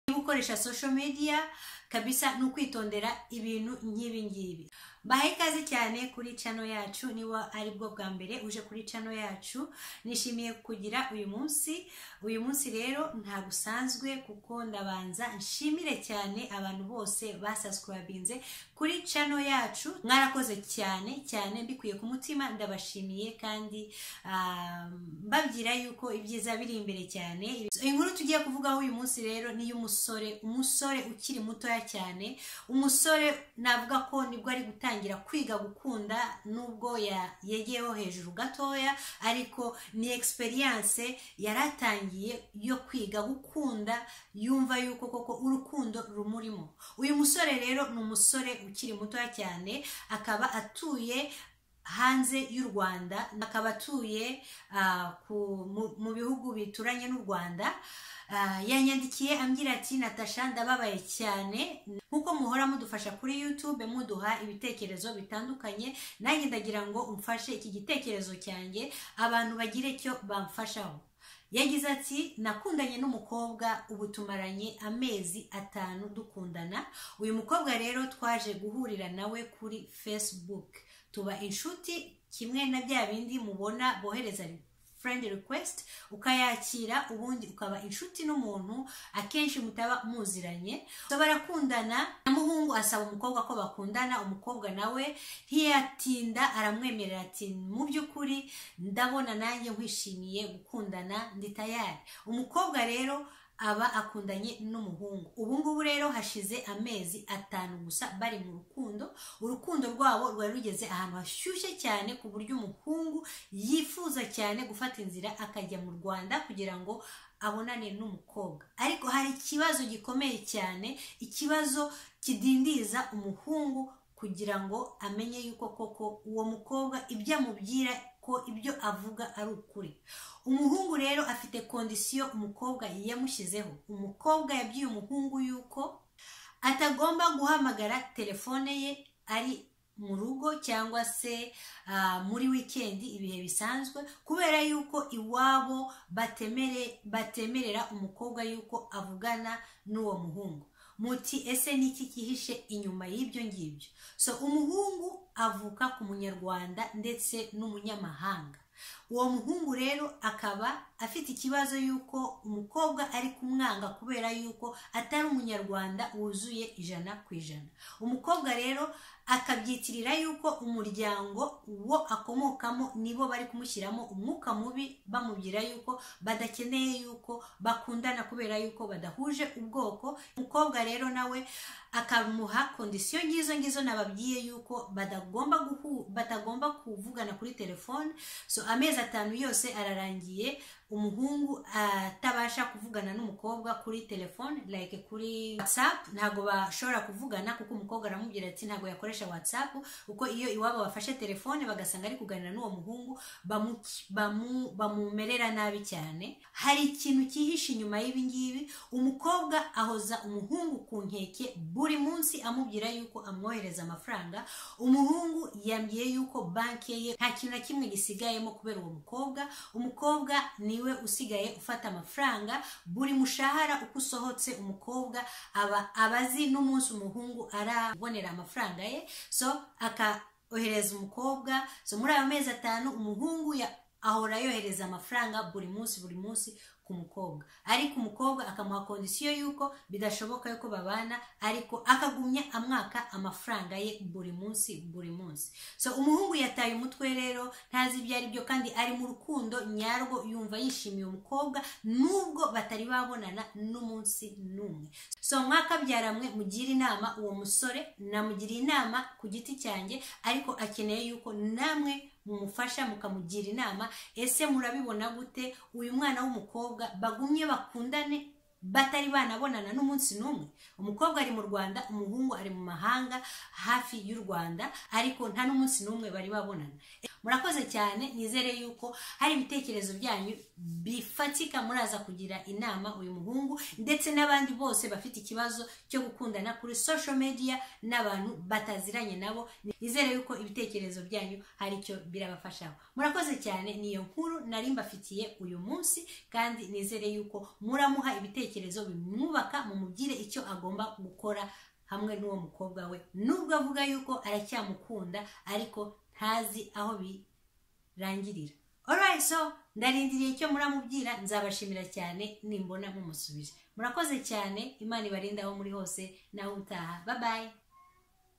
gukoresha social media kabisa ni ukwitondera ibintu nk'ibi ngibi bahe ikaze cyane kuri cano yacu niba ari bwo bwa mbere uje kuri cano yacu nishimiye kugira uyu munsi uyu munsi rero ntabwo usanzwe kuko ndabanza nshimire cyane abantu bose basaswabinze kuri cano yacu mwarakoze cyane cyane mbikuye ku mutima ndabashimiye kandi ah, mbabwira yuko ibyiza biri imbere cyane inkuru tugiye kuvugaho uyu munsi rero ni iy'umusore umusore ukiri mutoya cyane umusore navuga ko nibwo ari gutangira kwiga gukunda nubwo ya- yegeyeho hejuru gatoya ariko ni experience yari atangiye yo kwiga gukunda yumva yuko koko urukundo rumurimo uyu musore rero ni umusore ukiri mutoya cyane akaba atuye hanze y'u rwanda akaba atuye ah, ku- mu- mu bihugu bituranye n'u rwanda Ah, yanyandikiye ambwira ati natasha ndababaye cyane nk'uko muhora mudufasha kuri youtube muduha ibitekerezo bitandukanye nanjye ndagira ngo umfashe iki gitekerezo cyanjye abantu bagire icyo bamfashaho yagize ati nakundanye n'umukobwa ubu tumaranye amezi atanu dukundana uyu mukobwa rero twaje guhurira nawe kuri facebook tuba inshuti kimwe na bya bindi mubona bohereza friend request ukayakira ubundi ukaba inshuti n'umuntu akenshi mutaba muziranye so barakundana namuhungu asaba umukobwa ko bakundana umukobwa nawe ntiyatinda aramwemerera ati mu by'ukuri ndabona nanjye nkwishimiye gukundana ndi tayari umukobwa rero aba akundanye n'umuhungu ubu ngubu rero hashize amezi atanu gusa bari mu rukundo urukundo rwabo rwari rugeze ahantu hashyushye cyane ku buryo umuhungu yifuza cyane gufata inzira akajya mu rwanda kugira ngo abonane n'umukobwa ariko hari ikibazo gikomeye cyane ikibazo kidindiza umuhungu kugira ngo amenye yuko koko uwo mukobwa ibyo amubwira ko ibyo avuga ari ukuri umuhungu rero afite kondisiyo umukobwa yamushyizeho umukobwa yabwiye umuhungu yuko atagomba guhamagara telefone ye ari mu rugo cyangwa se ah, muri wikendi ibihe bisanzwe kubera yuko iwabo batemere batemerera umukobwa yuko avugana n'uwo muhungu muti ese ni iki cyihishe inyuma y'ibyo ngibyo so umuhungu avuka ku munyarwanda ndetse n'umunyamahanga uwo muhungu rero akaba afite ikibazo y'uko umukobwa ari kumwanga kubera yuko atari umunyarwanda wuzuye ijana ku ijana umukobwa rero akabyitirira yuko umuryango wo akomokamo nibo bari kumushyiramo umwuka mubi bamubwira yuko badakeneye yuko bakundana kubera yuko badahuje ubwoko umukobwa rero nawe akamuha kondisiyo ngizo ngizo nababwiye yuko badagomba guhu batagomba kuvugana kuri telefone so amezi atanu yose ararangiye umuhungu atabasha kuvugana n'umukobwa kuri telefone like kuri whatsapp ntabwo bashobora kuvugana kuko umukobwa aramubwira ati ntabwo yakoresha whatsapp kuko iyo iwabo bafashe telefone bagasanga ari kuganira n'uwo muhungu bamu- bamu- bamumerera nabi cyane hari ikintu cyihishe inyuma y'ibi ngibi umukobwa ahoza umuhungu ku nkeke buri munsi amubwira yuko amwohereza amafaranga umuhungu yambwiye yuko banki ye nta kintu na kimwe gisigayemo kubera uwo mukobwa umukobwa niwe usigaye ufata amafaranga buri mushahara uko usohotse umukobwa aba aba azi n'umunsi umuhungu arabonera amafaranga ye so akaohereza umukobwa so muri ayo mezi atanu umuhungu ya- ahora yohereza amafaranga buri munsi buri munsi ku mukobwa ariko umukobwa akamuha kondisiyo y'uko bidashoboka yuko babana ariko akagumya amwaka amafaranga ye buri munsi buri munsi so umuhungu yataye umutwe rero ntazi ibyo ari byo kandi ari mu rukundo nyarwo yumva yishimiye umukobwa nubwo batari babonana n'umunsi n'umwe so mwakabyaramwe mugire inama uwo musore namugiriye inama ku giti cyanjye ariko akeneye yuko namwe mumufasha mukamugira inama ese murabibona gute uyu mwana w'umukobwa bagumye bakundane batari banabonana n'umunsi n'umwe umukobwa ari mu rwanda umuhungu ari mu mahanga hafi y'u rwanda ariko nta n'umunsi n'umwe bari babonana murakoze cyane nizere yuko hari ibitekerezo byanyu bifatika muraza kugira inama uyu muhungu ndetse n'abandi bose bafite ikibazo cyo gukundana kuri social media n'abantu bataziranye nabo nizere yuko ibitekerezo byanyu hari icyo birabafashaho murakoze cyane niyo nkuru nari mbafitiye uyu munsi kandi nizere yuko muramuha ibitekerezo ibitekerezo bimwubaka mumubwire icyo agomba gukora hamwe n'uwo mukobwa we nubwo avuga yuko aracyamukunda ariko ntazi aho birangirira alright so ndarindiriye icyo muramubwira nzabashimira cyane nimbona mumusubije murakoze cyane imana ibarinde aho muri hose nawe utaha babaye